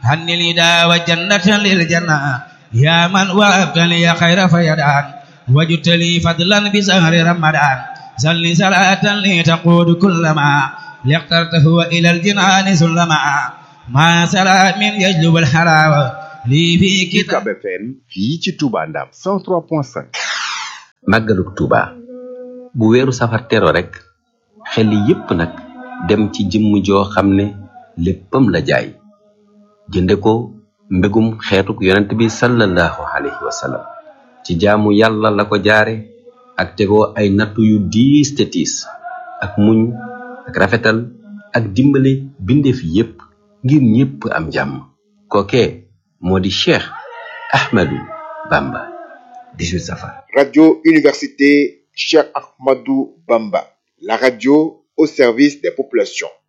هن الإداء وجنة للجنة يا من وهبت لي خير فيدان وجدت لي فضلا بسهر رمضان صل صلاة لي تقود كل ما لاخترته إلى الجنان سلما ما سلام يجلب الحلاوة lii fii UCAB FM fii ci Touba Ndam 103.5 màggaluk Touba bu weeru safar tero rek xel yépp nag dem ci jëmm joo xam ne léppam la jaay jënde ko mbégum xeetuk yonent bi sallallahu alayhi wa sallam ci jaamu yàlla la ko jaare ak tegoo ay nattu yu diis te tiis ak muñ ak rafetal ak dimbale bindeef yépp ngir ñépp am jàmm kookee moo di Cheikh Ahmadou Bamba 18 safar Radio Université Cheikh Ahmadou Bamba la radio au service des populations